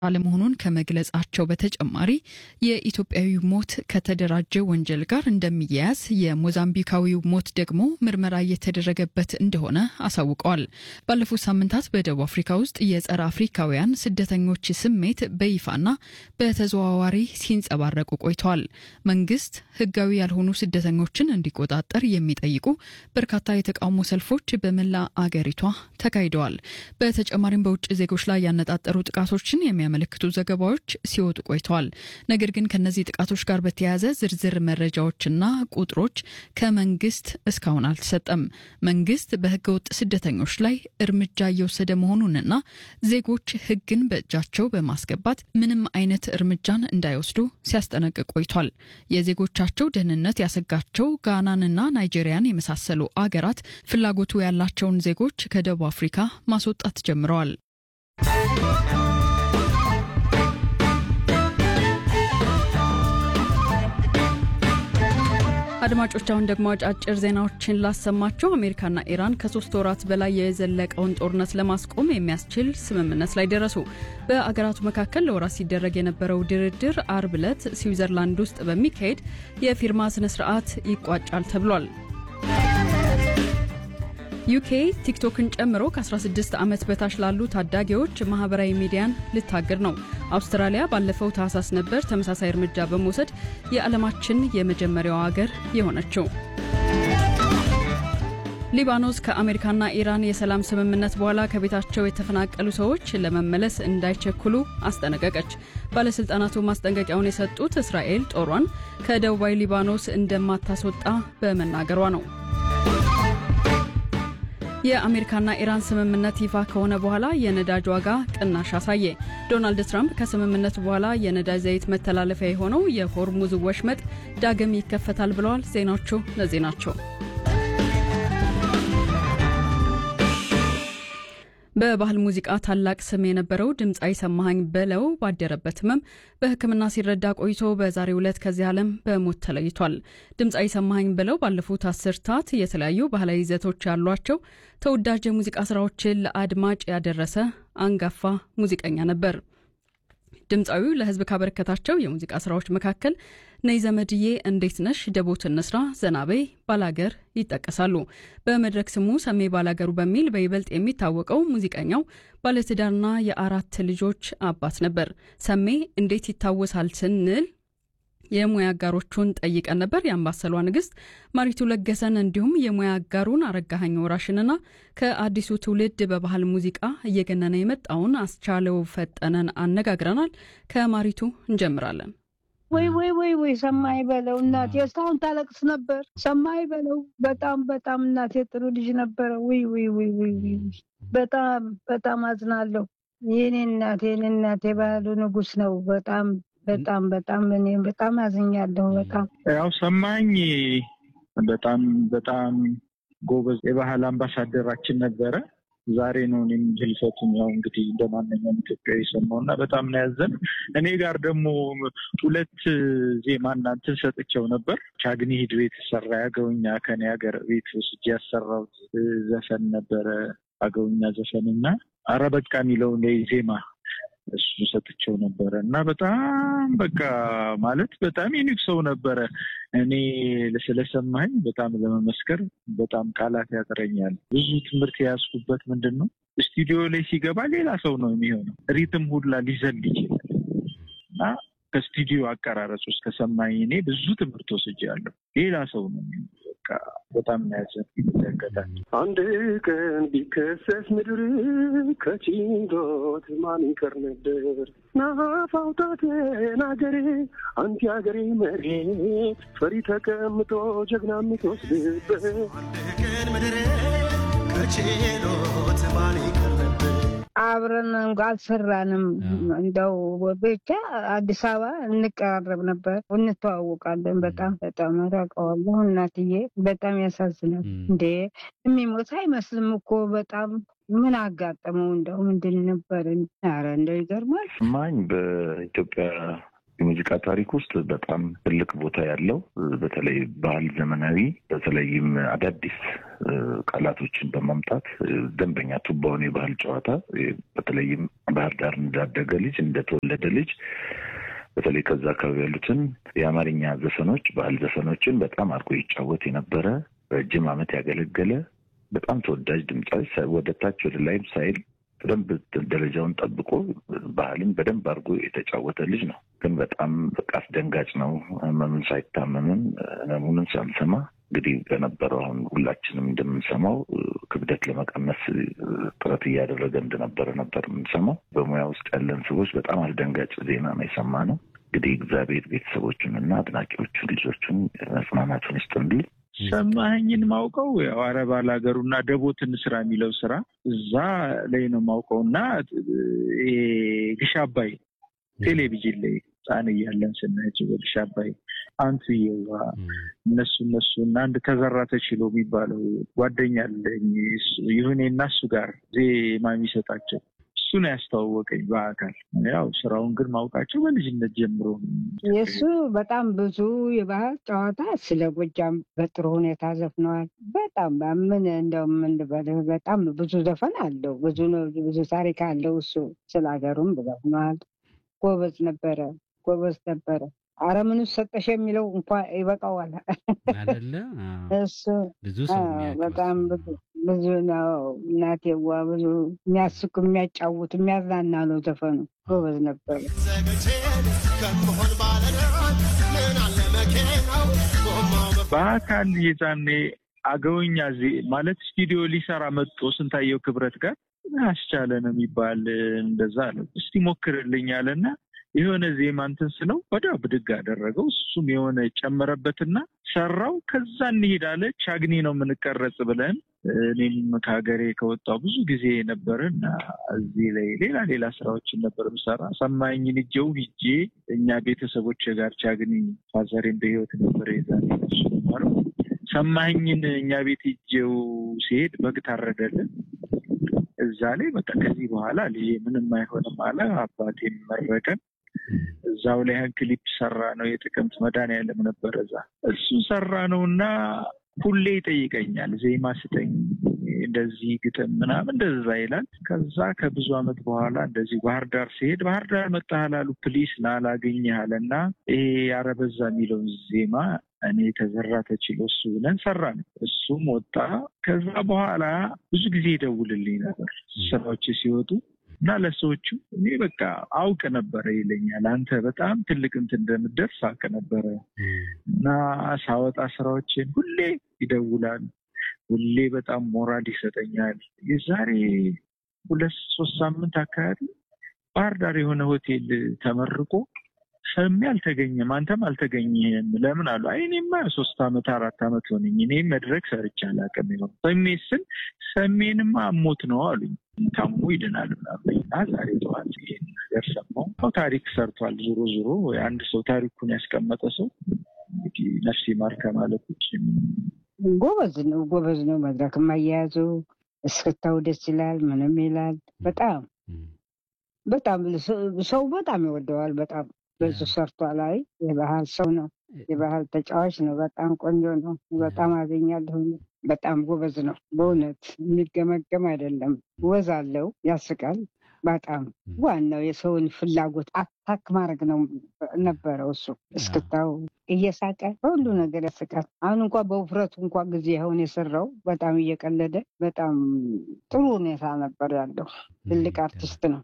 አለመሆኑን ከመግለጻቸው በተጨማሪ የኢትዮጵያዊ ሞት ከተደራጀ ወንጀል ጋር እንደሚያያዝ የሞዛምቢካዊው ሞት ደግሞ ምርመራ እየተደረገበት እንደሆነ አሳውቀዋል። ባለፉት ሳምንታት በደቡብ አፍሪካ ውስጥ የጸረ አፍሪካውያን ስደተኞች ስሜት በይፋና በተዘዋዋሪ ሲንጸባረቁ ቆይተዋል። መንግስት ህጋዊ ያልሆኑ ስደተኞችን እንዲቆጣጠር የሚጠይቁ በርካታ የተቃውሞ ሰልፎች በመላ አገሪቷ ተካሂደዋል። በተጨማሪም በውጭ ዜጎች ላይ ያነጣጠሩ ጥቃቶችን የሚያመለክቱ ዘገባዎች ሲወጡ ቆይተዋል። ነገር ግን ከነዚህ ጥቃቶች ጋር በተያያዘ ዝርዝር መረጃዎችና ቁጥሮች ከመንግስት እስካሁን አልተሰጠም። መንግስት በህገወጥ ስደተኞች ላይ እርምጃ እየወሰደ መሆኑንና ዜጎች ህግን በእጃቸው በማስገባት ምንም አይነት እርምጃን እንዳይወስዱ ሲያስጠነቅቅ ቆይቷል። የዜጎቻቸው ደህንነት ያሰጋቸው ጋናንና ናይጄሪያን የመሳሰሉ አገራት ፍላጎቱ ያላቸውን ዜጎች ከደቡብ አፍሪካ ማስወጣት ጀምረዋል። አድማጮች አሁን ደግሞ አጫጭር ዜናዎችን ላሰማችሁ። አሜሪካና ኢራን ከሶስት ወራት በላይ የዘለቀውን ጦርነት ለማስቆም የሚያስችል ስምምነት ላይ ደረሱ። በአገራቱ መካከል ለወራት ሲደረግ የነበረው ድርድር አርብ ዕለት ስዊዘርላንድ ውስጥ በሚካሄድ የፊርማ ስነ ስርዓት ይቋጫል ተብሏል። ዩኬ ቲክቶክን ጨምሮ ከ16 ዓመት በታች ላሉ ታዳጊዎች ማህበራዊ ሚዲያን ልታግድ ነው። አውስትራሊያ ባለፈው ታህሳስ ነበር ተመሳሳይ እርምጃ በመውሰድ የዓለማችን የመጀመሪያው አገር የሆነችው። ሊባኖስ ከአሜሪካና ኢራን የሰላም ስምምነት በኋላ ከቤታቸው የተፈናቀሉ ሰዎች ለመመለስ እንዳይቸኩሉ አስጠነቀቀች። ባለሥልጣናቱ ማስጠንቀቂያውን የሰጡት እስራኤል ጦሯን ከደቡባዊ ሊባኖስ እንደማታስወጣ በመናገሯ ነው። የአሜሪካና ኢራን ስምምነት ይፋ ከሆነ በኋላ የነዳጅ ዋጋ ቅናሽ አሳየ። ዶናልድ ትራምፕ ከስምምነቱ በኋላ የነዳጅ ዘይት መተላለፊያ የሆነው የሆርሙዝ ወሽመጥ ዳግም ይከፈታል ብለዋል። ዜናዎቹ እነዚህ ናቸው። በባህል ሙዚቃ ታላቅ ስም የነበረው ድምፃዊ ሰማሃኝ በለው ባደረበት ህመም በሕክምና ሲረዳ ቆይቶ በዛሬው ዕለት ከዚህ ዓለም በሞት ተለይቷል። ድምፃዊ ሰማሃኝ በለው ባለፉት አስርታት የተለያዩ ባህላዊ ይዘቶች ያሏቸው ተወዳጅ የሙዚቃ ስራዎችን ለአድማጭ ያደረሰ አንጋፋ ሙዚቀኛ ነበር። ድምፃዊው ለህዝብ ካበረከታቸው የሙዚቃ ስራዎች መካከል ነይ ዘመድዬ፣ እንዴት ነሽ፣ ደቦት እንስራ፣ ዘናበይ፣ ባላገር ይጠቀሳሉ። በመድረክ ስሙ ሰሜ ባላገሩ በሚል በይበልጥ የሚታወቀው ሙዚቀኛው ባለትዳርና የአራት ልጆች አባት ነበር። ሰሜ እንዴት ይታወሳል ስንል የሙያ አጋሮቹን ጠይቀን ነበር። የአምባሰሏ ንግስት ማሪቱ ለገሰን እንዲሁም የሙያ አጋሩን አረጋኸኝ ወራሽንና ከአዲሱ ትውልድ በባህል ሙዚቃ እየገነነ የመጣውን አስቻለው ፈጠነን አነጋግረናል። ከማሪቱ እንጀምራለን። ወይ ወይ ወይ ወይ ሰማይ በለው እናቴ እስካሁን ታለቅስ ነበር። ሰማይ በለው በጣም በጣም እናቴ ጥሩ ልጅ ነበረ። ውይ ውይ ውይ ውይ ውይ በጣም በጣም አዝናለሁ። የኔ እናቴ የኔ እናቴ ባህሉ ንጉስ ነው። በጣም በጣም በጣም እኔ በጣም አዝኛለሁ። በጣም ያው ሰማኝ በጣም በጣም ጎበዝ የባህል አምባሳደራችን ነበረ። ዛሬ ነው እኔም ህልፈቱን ያው እንግዲህ እንደ ማንኛውም ኢትዮጵያዊ ሰማው እና በጣም ነው ያዘን። እኔ ጋር ደግሞ ሁለት ዜማ እናንትን ሰጥቼው ነበር። ቻግኒ ሂድ ቤት ሰራ ያገውኛ ከኔ ሀገር ቤት ወስጄ ያሰራሁት ዘፈን ነበረ አገውኛ ዘፈን እና አረ በቃ የሚለው ዜማ እሱ ሰጥቼው ነበረ እና በጣም በቃ ማለት በጣም ዩኒክ ሰው ነበረ። እኔ ስለሰማኝ በጣም ለመመስከር በጣም ቃላት ያጥረኛል። ብዙ ትምህርት የያዝኩበት ምንድን ነው ስቱዲዮ ላይ ሲገባ ሌላ ሰው ነው የሚሆነው። ሪትም ሁላ ሊዘል ይችላል እና ከስቱዲዮ አቀራረጽ ውስጥ ከሰማኝ እኔ ብዙ ትምህርት ወስጃለሁ። ሌላ ሰው ነው በቃ በጣም ያዘን ይመለከታል። አንድ ቀን ቢከሰስ ምድር ከችንዶት ማን ይቀር ነበር? ናፋውጣት ናገሬ አንቲ ሀገሬ መሬት ፈሪ ተቀምጦ ጀግና የምትወስድበት አንድ ቀን ምድር ከችሎት ማን ይቀር ነበር? አብረን እንኳ አልሰራንም። እንደው ብቻ አዲስ አበባ እንቀራረብ ነበር፣ እንተዋወቃለን። በጣም በጣም ታውቀዋለሁ። እናትዬ በጣም ያሳዝናል። እንዴ የሚሞት አይመስልም እኮ በጣም ምን አጋጠመው? እንደው ምንድን ነበር? ኧረ እንደው ይገርማል። ማኝ በኢትዮጵያ የሙዚቃ ታሪክ ውስጥ በጣም ትልቅ ቦታ ያለው በተለይ ባህል ዘመናዊ በተለይም አዳዲስ ቃላቶችን በማምጣት ደንበኛ ቱባውን የባህል ጨዋታ በተለይም ባህር ዳር እንዳደገ ልጅ እንደተወለደ ልጅ በተለይ ከዛ አካባቢ ያሉትን የአማርኛ ዘፈኖች ባህል ዘፈኖችን በጣም አድርጎ ይጫወት የነበረ ረጅም ዓመት ያገለገለ በጣም ተወዳጅ ድምፃዊ ወደ ታች ወደ ላይም ሳይል በደንብ ደረጃውን ጠብቆ ባህልን በደንብ አድርጎ የተጫወተ ልጅ ነው። ግን በጣም በቃ አስደንጋጭ ነው። ህመምን ሳይታመምም ህመሙንን ሳንሰማ እንግዲህ በነበረው አሁን ሁላችንም እንደምንሰማው ክብደት ለመቀነስ ጥረት እያደረገ እንደነበረ ነበር የምንሰማው። በሙያ ውስጥ ያለን ሰዎች በጣም አስደንጋጭ ዜና ነው የሰማነው። እንግዲህ እግዚአብሔር ቤተሰቦቹን እና አድናቂዎቹን ልጆቹን መጽናናቱን ይስጥንል። ሰማኸኝን ማውቀው ያው አረብ ሀገሩ እና ደቦትን ስራ የሚለው ስራ እዛ ላይ ነው ማውቀው እና ግሽ አባይ ቴሌቪዥን ላይ ህፃን እያለን ስናያቸው በግሽ አባይ አንቱ የዋ እነሱ እነሱ እና አንድ ተዘራ ተችሎ የሚባለው ጓደኛ አለኝ ይሁኔ እና እሱ ጋር ዜማ የሚሰጣቸው እሱ ነው ያስተዋወቀኝ በአካል ያው ስራውን ግን ማውቃቸው በልጅነት ጀምሮ የእሱ በጣም ብዙ የባህል ጨዋታ ስለ ጎጃም በጥሩ ሁኔታ ዘፍነዋል። በጣም ምን እንደው ምን ልበልህ በጣም ብዙ ዘፈን አለው። ብዙ ብዙ ታሪክ አለው። እሱ ስለ ሀገሩም ዘፍነዋል። ጎበዝ ነበረ፣ ጎበዝ ነበረ። አረ ምን ሰጠሽ የሚለው እንኳ ይበቃዋል አይደለ? እሱ ብዙ ሰው የሚያውቀው በጣም ብዙ ብዙ ነው። እናቴዋ ብዙ የሚያስቅ የሚያጫውት የሚያዝናና ነው ዘፈኑ። ጎበዝ ነበረ። በአካል የዛኔ አገውኛ ማለት ስቱዲዮ ሊሰራ መጥቶ ስንታየው ክብረት ጋር አስቻለ ነው የሚባል እንደዛ አለው። እስቲ ሞክርልኝ አለና የሆነ ዜማ እንትን ስለው ወዲያው ብድግ አደረገው። እሱም የሆነ ጨመረበትና ሰራው። ከዛ እንሂድ አለ። ቻግኒ ነው የምንቀረጽ ብለን እኔም ከሀገሬ ከወጣው ብዙ ጊዜ ነበር እና እዚህ ላይ ሌላ ሌላ ስራዎችን ነበር ምሰራ። ሰማኝን እጀው ሂጄ እኛ ቤተሰቦች ጋር ቻግኒ ፋዘሬን በህይወት ነበር የዛኔ እሱ ነበረው። ሰማኝን እኛ ቤት ሂጄው ሲሄድ በግ ታረደልን። እዛ ላይ በቃ ከዚህ በኋላ ልጄ ምንም አይሆንም አለ። አባቴም መረቀን። እዛው ላይ ያን ክሊፕ ሰራ ነው። የጥቅምት መድኃኒዓለም ነበር እዛ እሱን ሰራ ነው እና ሁሌ ይጠይቀኛል፣ ዜማ ስጠኝ፣ እንደዚህ ግጥም ምናምን እንደዛ ይላል። ከዛ ከብዙ ዓመት በኋላ እንደዚህ ባህር ዳር ሲሄድ ባህር ዳር መጣህ አሉ ፕሊስ ላላገኘህ አለ እና ይሄ ያረበዛ የሚለውን ዜማ እኔ ተዘራ ተችሎ እሱ ብለን ሰራን። እሱም ወጣ። ከዛ በኋላ ብዙ ጊዜ ይደውልልኝ ነበር ስራዎች ሲወጡ እና ለሰዎቹ እኔ በቃ አውቅ ነበረ ይለኛል። አንተ በጣም ትልቅ እንትን እንደምደርስ አውቅ ነበረ እና ሳወጣ ስራዎችን ሁሌ ይደውላል። ሁሌ በጣም ሞራል ይሰጠኛል። የዛሬ ሁለት ሶስት ሳምንት አካባቢ ባህር ዳር የሆነ ሆቴል ተመርቆ ሰሜ አልተገኘም፣ አንተም አልተገኘህም ለምን አሉ። አይ እኔማ ሶስት አመት አራት አመት ሆነኝ እኔ መድረክ ሰርቼ አላውቅም። ይሆን ሰሜ ስል ሰሜንማ አሞት ነው አሉኝ። ታሞ ይድናል ምናምን እና ዛሬ ጠዋት ይሄን ነገር ሰማሁ። ያው ታሪክ ሰርቷል። ዞሮ ዞሮ አንድ ሰው ታሪኩን ያስቀመጠ ሰው እንግዲህ ነፍሴ ማር ከማለት ውጭ ጎበዝ ነው፣ ጎበዝ ነው። መድረክ ማያያዙ እስክታው ደስ ይላል። ምንም ይላል። በጣም በጣም ሰው በጣም ይወደዋል። በጣም ብዙ ሰርቷል። አይ የባህል ሰው ነው፣ የባህል ተጫዋች ነው። በጣም ቆንጆ ነው። በጣም አገኛለሁ። በጣም ጎበዝ ነው። በእውነት የሚገመገም አይደለም። ወዝ አለው፣ ያስቃል። በጣም ዋናው የሰውን ፍላጎት አታክ ማድረግ ነው ነበረው። እሱ እስክታው እየሳቀ በሁሉ ነገር ያስቃል። አሁን እንኳ በውፍረቱ እንኳ ጊዜ አሁን የሰራው በጣም እየቀለደ በጣም ጥሩ ሁኔታ ነበር ያለው። ትልቅ አርቲስት ነው።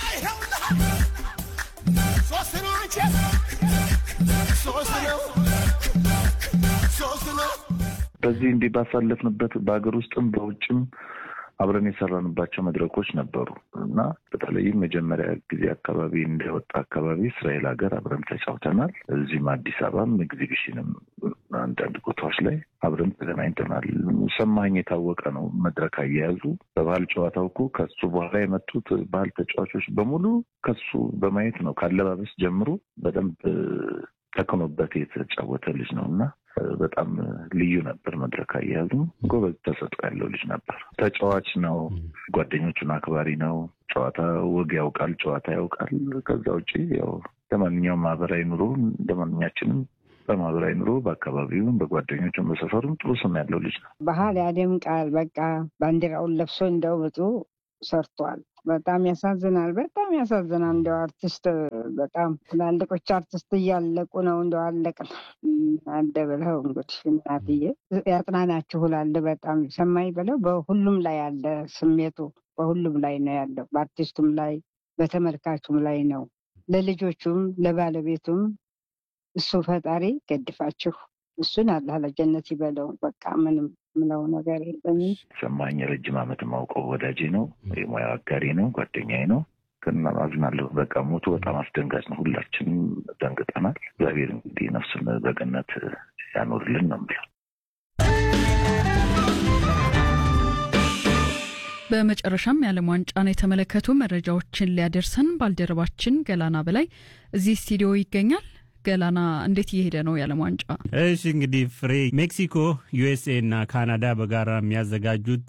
በዚህ እንዲህ ባሳለፍንበት በሀገር ውስጥም በውጭም አብረን የሰራንባቸው መድረኮች ነበሩ እና በተለይም መጀመሪያ ጊዜ አካባቢ እንደወጣ አካባቢ እስራኤል ሀገር አብረን ተጫውተናል። እዚህም አዲስ አበባም ኤግዚቢሽንም አንዳንድ ቦታዎች ላይ አብረን ተገናኝተናል። ሰማኝ የታወቀ ነው። መድረክ አያያዙ በባህል ጨዋታው እኮ ከሱ በኋላ የመጡት ባህል ተጫዋቾች በሙሉ ከሱ በማየት ነው። ካለባበስ ጀምሮ በደንብ ተክኖበት የተጫወተ ልጅ ነው እና በጣም ልዩ ነበር። መድረክ አያያዙ ጎበዝ ተሰጥኦ ያለው ልጅ ነበር። ተጫዋች ነው። ጓደኞቹን አክባሪ ነው። ጨዋታ ወግ ያውቃል፣ ጨዋታ ያውቃል። ከዛ ውጭ ያው ለማንኛውም ማህበራዊ ኑሮ እንደማንኛችንም በማህበራዊ ኑሮ በአካባቢውም በጓደኞቹም በሰፈሩም ጥሩ ስም ያለው ልጅ ነው። ባህል ያደምቃል። በቃ ባንዲራውን ለብሶ እንደው ብዙ ሰርቷል። በጣም ያሳዝናል። በጣም ያሳዝናል። እንደው አርቲስት በጣም ትላልቆች አርቲስት እያለቁ ነው። እንደው አለቅ አደ ብለው እንግዲህ እናትዬ ያጽናናችሁ እላለሁ። በጣም ሰማይ ብለው በሁሉም ላይ ያለ ስሜቱ በሁሉም ላይ ነው ያለው። በአርቲስቱም ላይ በተመልካቹም ላይ ነው። ለልጆቹም ለባለቤቱም እሱ ፈጣሪ ገድፋችሁ እሱን አላህ ለጀነት ይበለው። በቃ ምንም ምለው ነገር የለኝም። ሰማኝ ረጅም ዓመት ማውቀው ወዳጄ ነው፣ የሙያ አጋሪ ነው፣ ጓደኛዬ ነው። ግን አዝናለሁ። በቃ ሞቱ በጣም አስደንጋጭ ነው። ሁላችንም ደንግጠናል። እግዚአብሔር እንግዲህ ነፍሱን በገነት ያኖርልን ነው የምለው። በመጨረሻም የዓለም ዋንጫን የተመለከቱ መረጃዎችን ሊያደርሰን ባልደረባችን ገላና በላይ እዚህ ስቱዲዮ ይገኛል። ገላና እንዴት እየሄደ ነው የዓለም ዋንጫ? እሺ እንግዲህ ፍሬ ሜክሲኮ፣ ዩኤስኤ እና ካናዳ በጋራ የሚያዘጋጁት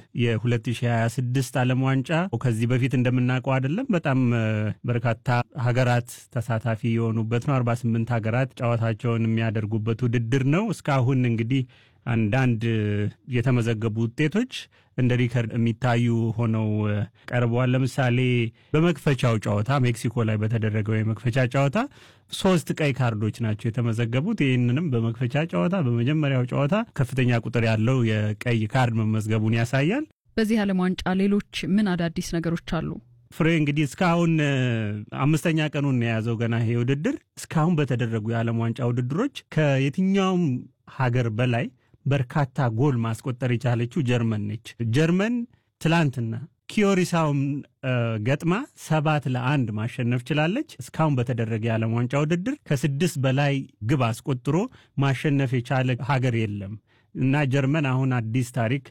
የ2026 ዓለም ዋንጫ ከዚህ በፊት እንደምናውቀው አይደለም። በጣም በርካታ ሀገራት ተሳታፊ የሆኑበት ነው። 48 ሀገራት ጨዋታቸውን የሚያደርጉበት ውድድር ነው። እስካሁን እንግዲህ አንዳንድ የተመዘገቡ ውጤቶች እንደ ሪከርድ የሚታዩ ሆነው ቀርበዋል። ለምሳሌ በመክፈቻው ጨዋታ ሜክሲኮ ላይ በተደረገው የመክፈቻ ጨዋታ ሶስት ቀይ ካርዶች ናቸው የተመዘገቡት። ይህንንም በመክፈቻ ጨዋታ በመጀመሪያው ጨዋታ ከፍተኛ ቁጥር ያለው የቀይ ካርድ መመዝገቡን ያሳያል። በዚህ ዓለም ዋንጫ ሌሎች ምን አዳዲስ ነገሮች አሉ? ፍሬ እንግዲህ እስካሁን አምስተኛ ቀኑን የያዘው ገና ይሄ ውድድር እስካሁን በተደረጉ የዓለም ዋንጫ ውድድሮች ከየትኛውም ሀገር በላይ በርካታ ጎል ማስቆጠር የቻለችው ጀርመን ነች። ጀርመን ትላንትና ኪዮሪሳውን ገጥማ ሰባት ለአንድ ማሸነፍ ችላለች። እስካሁን በተደረገ የዓለም ዋንጫ ውድድር ከስድስት በላይ ግብ አስቆጥሮ ማሸነፍ የቻለ ሀገር የለም እና ጀርመን አሁን አዲስ ታሪክ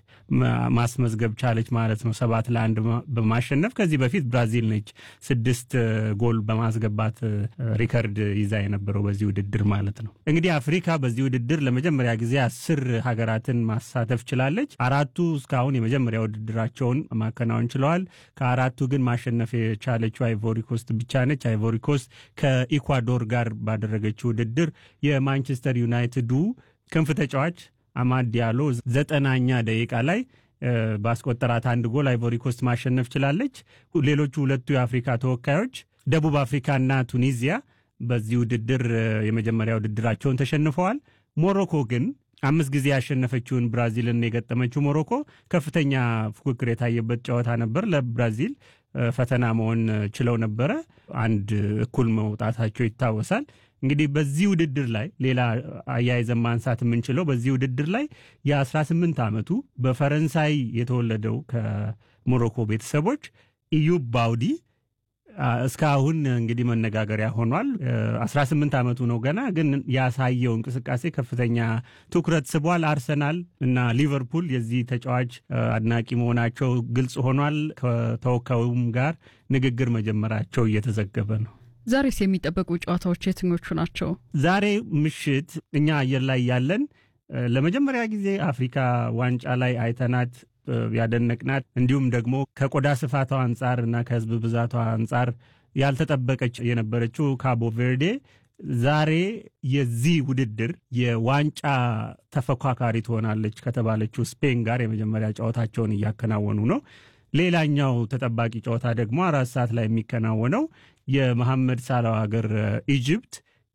ማስመዝገብ ቻለች ማለት ነው፣ ሰባት ለአንድ በማሸነፍ ከዚህ በፊት ብራዚል ነች ስድስት ጎል በማስገባት ሪከርድ ይዛ የነበረው በዚህ ውድድር ማለት ነው። እንግዲህ አፍሪካ በዚህ ውድድር ለመጀመሪያ ጊዜ አስር ሀገራትን ማሳተፍ ችላለች። አራቱ እስካሁን የመጀመሪያ ውድድራቸውን ማከናወን ችለዋል። ከአራቱ ግን ማሸነፍ የቻለችው አይቮሪኮስት ብቻ ነች። አይቮሪኮስት ከኢኳዶር ጋር ባደረገችው ውድድር የማንቸስተር ዩናይትዱ ክንፍ ተጫዋች አማድ ዲያሎ ዘጠናኛ ደቂቃ ላይ ባስቆጠራት አንድ ጎል አይቮሪኮስት ማሸነፍ ችላለች። ሌሎቹ ሁለቱ የአፍሪካ ተወካዮች ደቡብ አፍሪካና ቱኒዚያ በዚህ ውድድር የመጀመሪያ ውድድራቸውን ተሸንፈዋል። ሞሮኮ ግን አምስት ጊዜ ያሸነፈችውን ብራዚልን የገጠመችው ሞሮኮ ከፍተኛ ፉክክር የታየበት ጨዋታ ነበር። ለብራዚል ፈተና መሆን ችለው ነበረ። አንድ እኩል መውጣታቸው ይታወሳል። እንግዲህ በዚህ ውድድር ላይ ሌላ አያይዘን ማንሳት የምንችለው በዚህ ውድድር ላይ የ18 ዓመቱ በፈረንሳይ የተወለደው ከሞሮኮ ቤተሰቦች ኢዩብ ባውዲ እስካሁን እንግዲህ መነጋገሪያ ሆኗል። 18 ዓመቱ ነው ገና፣ ግን ያሳየው እንቅስቃሴ ከፍተኛ ትኩረት ስቧል። አርሰናል እና ሊቨርፑል የዚህ ተጫዋች አድናቂ መሆናቸው ግልጽ ሆኗል። ከተወካዩም ጋር ንግግር መጀመራቸው እየተዘገበ ነው። ዛሬስ የሚጠበቁ ጨዋታዎች የትኞቹ ናቸው? ዛሬ ምሽት እኛ አየር ላይ ያለን ለመጀመሪያ ጊዜ አፍሪካ ዋንጫ ላይ አይተናት ያደነቅናት እንዲሁም ደግሞ ከቆዳ ስፋቷ አንጻር እና ከሕዝብ ብዛቷ አንጻር ያልተጠበቀች የነበረችው ካቦ ቬርዴ ዛሬ የዚህ ውድድር የዋንጫ ተፎካካሪ ትሆናለች ከተባለችው ስፔን ጋር የመጀመሪያ ጨዋታቸውን እያከናወኑ ነው። ሌላኛው ተጠባቂ ጨዋታ ደግሞ አራት ሰዓት ላይ የሚከናወነው የመሐመድ ሳላው ሀገር ኢጅፕት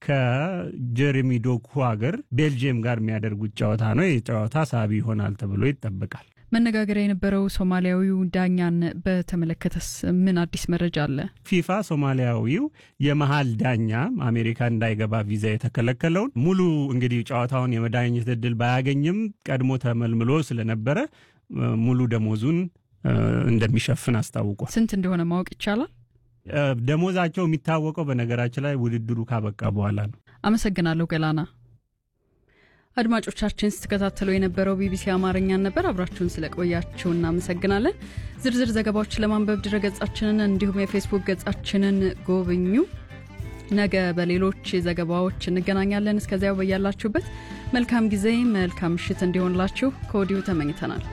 ከጀሬሚ ዶኩ ሀገር ቤልጅየም ጋር የሚያደርጉት ጨዋታ ነው። ይህ ጨዋታ ሳቢ ይሆናል ተብሎ ይጠበቃል። መነጋገሪያ የነበረው ሶማሊያዊው ዳኛን በተመለከተስ ምን አዲስ መረጃ አለ? ፊፋ ሶማሊያዊው የመሀል ዳኛ አሜሪካ እንዳይገባ ቪዛ የተከለከለውን ሙሉ እንግዲህ ጨዋታውን የመዳኘት እድል ባያገኝም ቀድሞ ተመልምሎ ስለነበረ ሙሉ ደሞዙን እንደሚሸፍን አስታውቋል። ስንት እንደሆነ ማወቅ ይቻላል? ደሞዛቸው የሚታወቀው በነገራችን ላይ ውድድሩ ካበቃ በኋላ ነው። አመሰግናለሁ ገላና። አድማጮቻችን ስትከታተሉ የነበረው ቢቢሲ አማርኛን ነበር። አብራችሁን ስለቆያችሁ እናመሰግናለን። ዝርዝር ዘገባዎች ለማንበብ ድረገጻችንን እንዲሁም የፌስቡክ ገጻችንን ጎብኙ። ነገ በሌሎች ዘገባዎች እንገናኛለን። እስከዚያው በያላችሁበት መልካም ጊዜ፣ መልካም ምሽት እንዲሆንላችሁ ከወዲሁ ተመኝተናል።